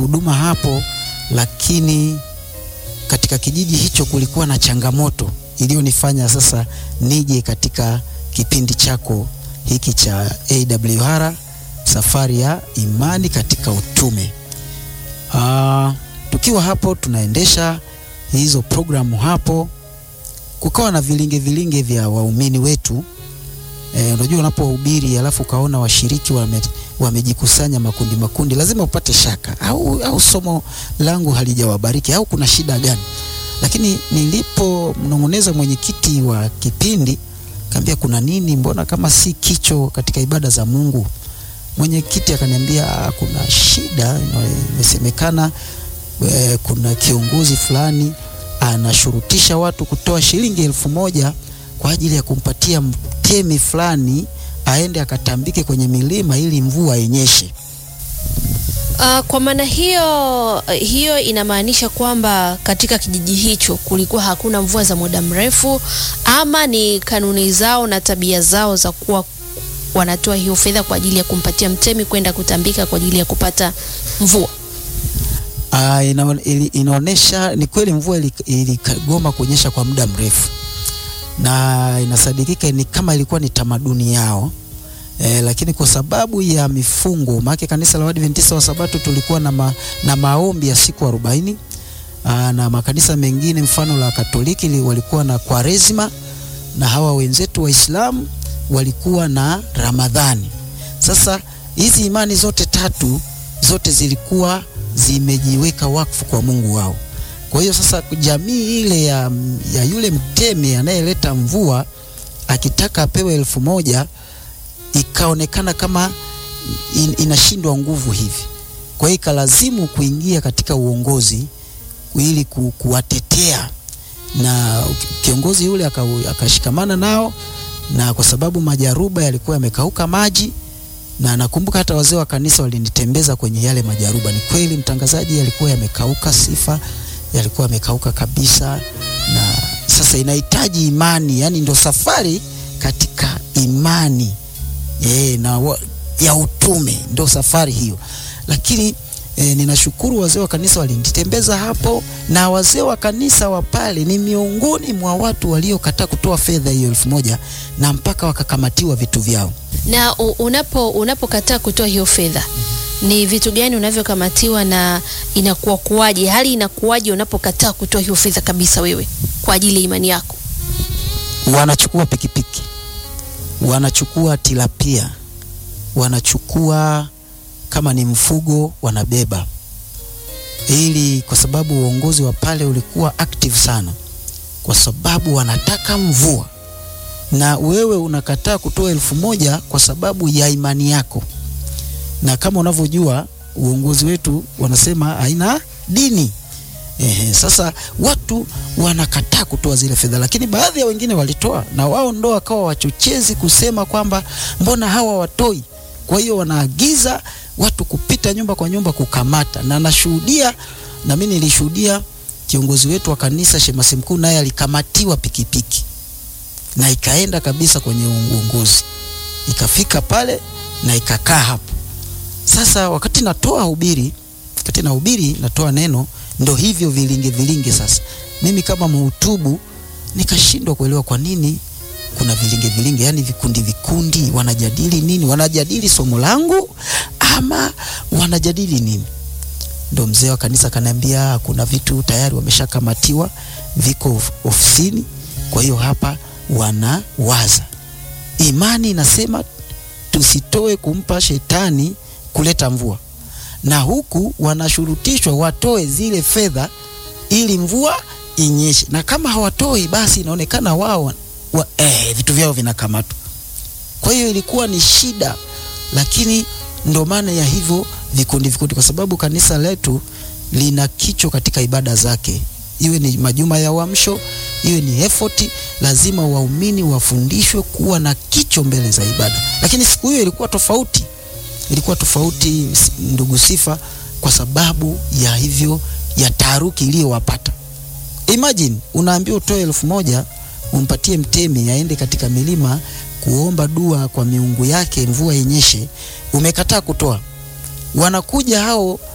huduma hapo, lakini katika kijiji hicho kulikuwa na changamoto iliyonifanya sasa nije katika kipindi chako hiki cha AWR safari ya imani katika utume. Aa, tukiwa hapo tunaendesha hizo programu hapo, kukawa na vilinge vilinge vya waumini wetu. E, unajua unapohubiri alafu ukaona washiriki wame, wamejikusanya makundi makundi, lazima upate shaka au, au somo langu halijawabariki au kuna shida gani? Lakini nilipomnong'oneza mwenyekiti wa kipindi kaambia kuna nini, mbona kama si kicho katika ibada za Mungu? Mwenyekiti akaniambia kuna shida imesemekana, e, kuna kiongozi fulani anashurutisha watu kutoa shilingi elfu moja kwa ajili ya kumpatia mtemi fulani aende akatambike kwenye milima ili mvua inyeshe. Uh, kwa maana hiyo hiyo inamaanisha kwamba katika kijiji hicho kulikuwa hakuna mvua za muda mrefu, ama ni kanuni zao na tabia zao za kuwa wanatoa hiyo fedha kwa ajili ya kumpatia mtemi kwenda kutambika kwa ajili ya kupata mvua. Uh, ina, inaonyesha ni kweli mvua iligoma kuonyesha kwa muda mrefu, na inasadikika ni kama ilikuwa ni tamaduni yao. E, lakini kwa sababu ya mifungo, maana kanisa la Waadventista wa Sabato tulikuwa na, ma, na maombi ya siku arobaini na makanisa mengine mfano la Katoliki li, walikuwa na Kwaresima na hawa wenzetu Waislamu walikuwa na Ramadhani. Sasa hizi imani zote tatu zote zilikuwa zimejiweka wakfu kwa Mungu wao. Kwa hiyo sasa jamii ile ya, ya yule mtemi anayeleta mvua akitaka apewe elfu moja ikaonekana kama in, inashindwa nguvu hivi. Kwa hiyo ikalazimu kuingia katika uongozi ili ku, kuwatetea na kiongozi yule akashikamana nao, na kwa sababu majaruba yalikuwa yamekauka maji, na nakumbuka hata wazee wa kanisa walinitembeza kwenye yale majaruba. Ni kweli mtangazaji, yalikuwa yamekauka, sifa yalikuwa yamekauka kabisa, na sasa inahitaji imani, yani ndo safari katika imani E, na wa, ya utume ndo safari hiyo, lakini e, ninashukuru wazee wa kanisa walinitembeza hapo, na wazee wa kanisa wa pale ni miongoni mwa watu waliokataa kutoa fedha hiyo elfu moja na mpaka wakakamatiwa vitu vyao. Na unapo unapokataa kutoa hiyo fedha ni vitu gani unavyokamatiwa na inakuwa kuwaje? Hali inakuwaje unapokataa kutoa hiyo fedha kabisa wewe kwa ajili ya imani yako? Wanachukua pikipiki wanachukua tilapia, wanachukua kama ni mfugo wanabeba, ili kwa sababu uongozi wa pale ulikuwa active sana, kwa sababu wanataka mvua, na wewe unakataa kutoa elfu moja kwa sababu ya imani yako. Na kama unavyojua uongozi wetu wanasema haina dini. Ehe, sasa watu wanakataa kutoa zile fedha, lakini baadhi ya wengine walitoa, na wao ndo wakawa wachochezi kusema kwamba mbona hawa watoi. Kwa hiyo wanaagiza watu kupita nyumba kwa nyumba kukamata, na nashuhudia, na mimi nilishuhudia kiongozi wetu wa kanisa shemasi mkuu naye alikamatiwa pikipiki na ikaenda kabisa kwenye uongozi, ikafika pale na ikakaa hapo. Sasa wakati natoa hubiri, wakati nahubiri natoa neno ndo hivyo vilinge vilinge. Sasa mimi kama mhutubu nikashindwa kuelewa kwa nini kuna vilinge vilinge, yani vikundi vikundi, wanajadili nini? Wanajadili somo langu ama wanajadili nini? Ndo mzee wa kanisa kaniambia kuna vitu tayari wameshakamatiwa viko ofisini, kwa hiyo hapa wanawaza. Imani inasema tusitoe kumpa shetani kuleta mvua na huku wanashurutishwa watoe zile fedha ili mvua inyeshe, na kama hawatoi basi inaonekana wao wa, eh, vitu vyao vinakamatwa. Kwa hiyo ilikuwa ni shida, lakini ndo maana ya hivyo vikundi vikundi, kwa sababu kanisa letu lina kicho katika ibada zake, iwe ni majuma ya uamsho, iwe ni effort, lazima waumini wafundishwe kuwa na kicho mbele za ibada. Lakini siku hiyo ilikuwa tofauti ilikuwa tofauti, ndugu Sifa, kwa sababu ya hivyo ya taharuki iliyowapata. Imagine unaambiwa utoe elfu moja umpatie mtemi aende katika milima kuomba dua kwa miungu yake mvua inyeshe, umekataa kutoa. Wanakuja hao